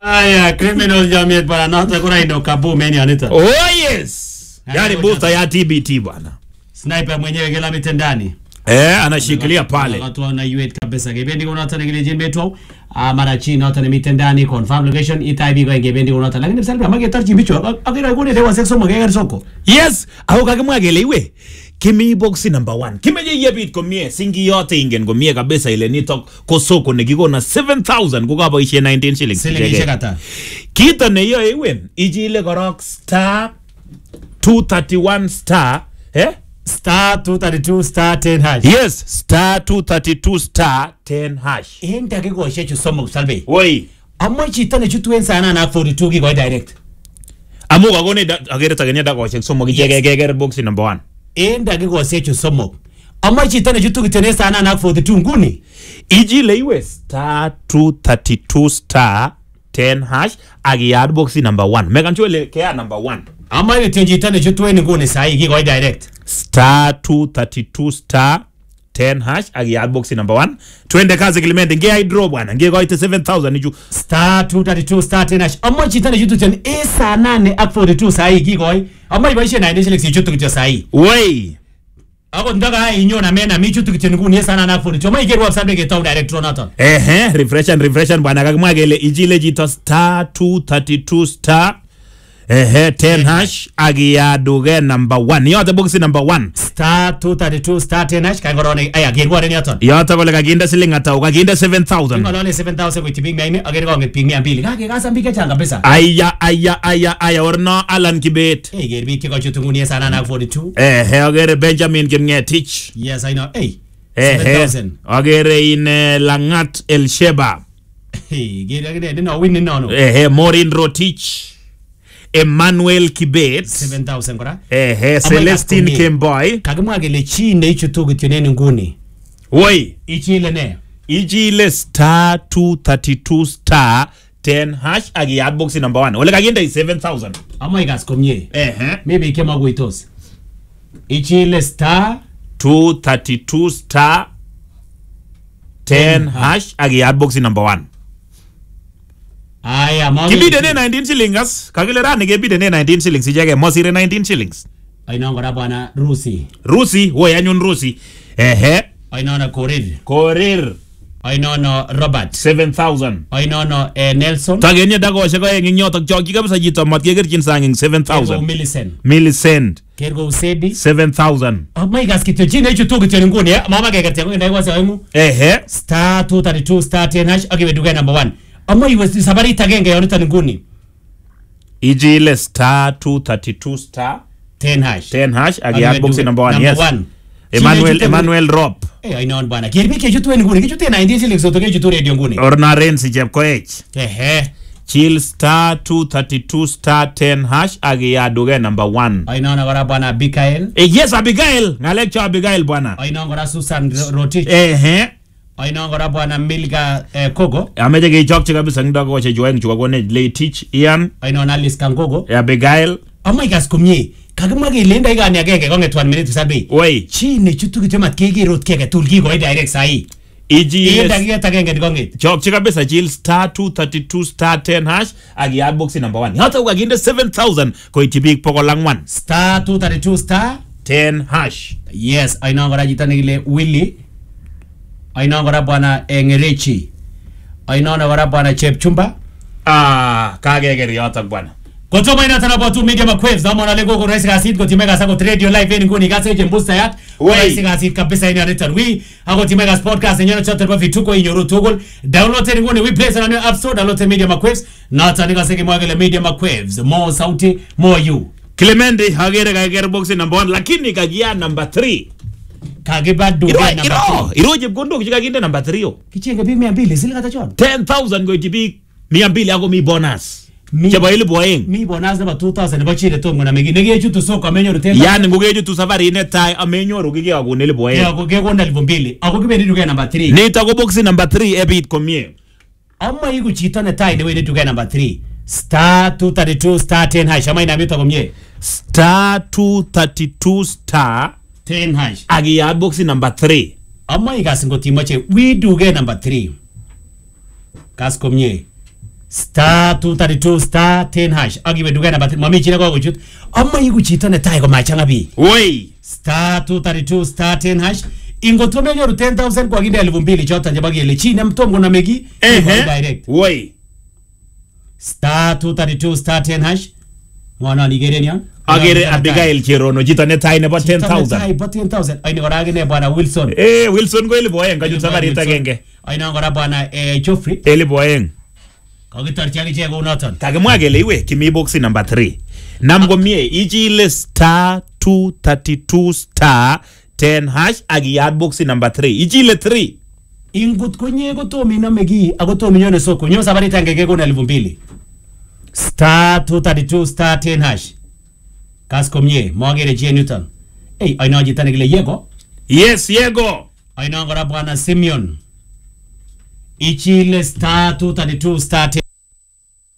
Aya, criminal jamiet bwana noto kuna ino kaboom yani anita. Oh yes. Yaani booster ya TBT bwana. Sniper mwenyewe kila mitendani. Eh, anashikilia pale. Watu wana yuet kabisa. Gebendi kuna hata ngile jimbe tu. Ah mara chini hata ni mitendani confirm location itaibi kwa gebendi kuna hata. Lakini sasa mage tarchi bicho. Akira kune dewa sexo mage soko. Yes, ako kakimwa kele iwe kimi boxi number one kimeche yebit komie singi yote ingen komie kabisa ile nitok ko soko nekikona 7000 kokaboishe 19 shillings Silingishek ichekei. ata. kito neyoe iwen ichile korok star 231 star eh? Star 232 star 10 hash. yes star 232 star 10 hash En dakikoshek chu somok salbe. woi Amoe chito nechutu en sana na 42 kikoi direct. amu kakone akere takenya dakoshek somok ichekei keker boxi number one En dakikoshek chu somok. Amoe chito nechutu kityo en sana na 42 nguni. ichile iwe star 232 star 10 hash akiyat boxi number one mekan sure ile keyat number one Amoe kityo chito nechutu en nguni sahi kikoi direct. star 232 star 10 hash akiyat boxi number one twende kazi kilimendi ngeyai draw bwana ngekoite 7000 ichu star 232 star 10 hash amoe chito nechutu kityo en saa nane ak 42 sahi kikoi amoe iboisien 90 shillings ichutu kityo sahi wei akot ndaka inyon amena mi chutu kityo nguni en saa nane ak 42 amoe iker website ketou direct draw noton ehe refreshan refreshan bwana kakimwa kele ichile chito star 232 star ehe 10 hash akiyaduke number one yote boxi number one star 232 star 10 hash kai korone aya kerworen yoton yoto kole kakinde siling atau kakinde 7000 ngolole 7000 koityi biik 9 akere konget biik 200 kakekasan biik chechang kabisa aya aya aya aya orno alan kibet Hey, ker biik chekochutu nguni en saa nane ak 42 ehe akere benjamin kimngetich yes i know hey ehe 7000 akere ine langat elsheba hey ker akine nino win nino ehe morin rotich emmanuel kibet 7000 kora ehe celestin komie. kemboy kakimwa kele chi neichutu kityo en nguni woi ichile ne ichile star 232 star 10 hash akiyat boxi number 1 ole kakinde 7000 amoe ikas komie ehe maybe kemakuitos ichile star 232 star 10 hash akiyat boxi number 1 aya mo kibidene 19 shillings kakile rani kebidene 19 shillings icheke mosire 19 shillings ainon kora bwana rusi rusi woi anyun rusi ehe ainono korir korir ainono robert 7000 ainono eh, nelson takenye dakoshek oeng ing yotok chokyi kabisa chito matkekerchin sang ing kerkou 7000 millicent millicent kerkou sedi 7000 amoe ikas kityo chi neichutu kityo en nguni eh, mama kekertia ko ndaikose oengu ehe star 232 star 10 hash akiwe duket number 1 amoe iwe sabarit agenge yoniton nguni ichile star 232 star 10 hash 10 hash Akiwe akiyat boxi duket number 1 number yes one. emmanuel Chine emmanuel rop Eh, ainon bwana ker biik chechutu en nguni kichute 90 shillings soto kechutu radio nguni orna rensi chepkoech ehe chill star 232 star 10 hash akiyat duket number 1 ainon kora bwana bikael Eh, yes abigail ngalek cho abigail bwana ainon kora susan Ro- rotich ehe ainon kora bwana milka eh, kogo ameche kechokchi kabisa ing dakikoshek chu oeng chu kakonech leitich ian ainon alice kangogo abigail amoe ikas komie kakimwa kele en dakikani agenge konget 1 minute sabei wei chi nechutu kityo mat keker ot kiage tugul kikoi direct sahi en ichile dakiket agenge nikonget chokchi kabisa chill star 232 star 10 hash akiyat boxi number 1 yoto kakinde 7000 koityi biik pokol ang'wan star 232 star 10 hash yes ainon kora chito nekile willy ainon kora bwana eh, ngerechi ainon kora bwana chepchumba ah kakeker yotok bwana kotomo inoton abotu media maquaves amon ale koko rahisi kasit kotime kas akot radio live en nguni kas echen boostayat Wey. rahisi kasit kabisa en yoniton wi akot time kas podcast nenyonet choton bo vituko inyoru tugul download en nguni wi play on your app store download media maquaves noton ikase kimwa kele media maquaves more sauti more you clemendi akere kakeker boxi number 1 lakini kakiyat number 3 kakiba duke iro number iro three. iro chepkondok chekakinde number 3 yo kichenge biik mia mbili siling ata chon 10000 koityi biik mia mbili ako mi bonus Mi- chebo elibu oeng mi bonus nebo 2000 nebo chile tom koname nekechutu soko amenyoru ten yani ngokechutu safarit netai amenyoru kikekakon elibu oeng kekona elfu mbili ako kibendi duket number 3 nito ko boxi number 3 ebit komie ama iku chito netai newendi duket number 3 star 232 star 10 hash ama inamito komie star 232 star 10 hash akiyat boxi number 3 ama ikas ngotimoche wi duket number 3 kas komie star 232 star 10 hash ak iwe duket namba 3 mami chi nekokochut ama iku chito netai komachanga biik woi star 232 star 10 hash ingot komenyoru 10000 kokakinde elfu mbili choton chebo kele chi nemtom konome ki ehe direct woi star 232 star 10 hash ng'onon ikeren yon agere Abigail Cherono chito netai nebo Chito 10000 netai bo 10000 aini kora akine bwana wilson eh Wilson ko elibu oeng kachut sabarit agenge ainon kora bwana eh, Geoffrey elibu oeng kakitorchi akichek kounoton kakimwa kele iwe kimi boxi number 3 nam komie ichile star 232 star 10 hash ak iyat boxi number 3 ichile 3 ingut konye kotom inome kii ako tom inyone soko nyo sabarit agenge kekon elfu mbili star 232 star 10 hash kas komie mogere chi en yuton ei ainon chito nekile yeko yes yego ainon kora bwana simeon ichile star 232 star 10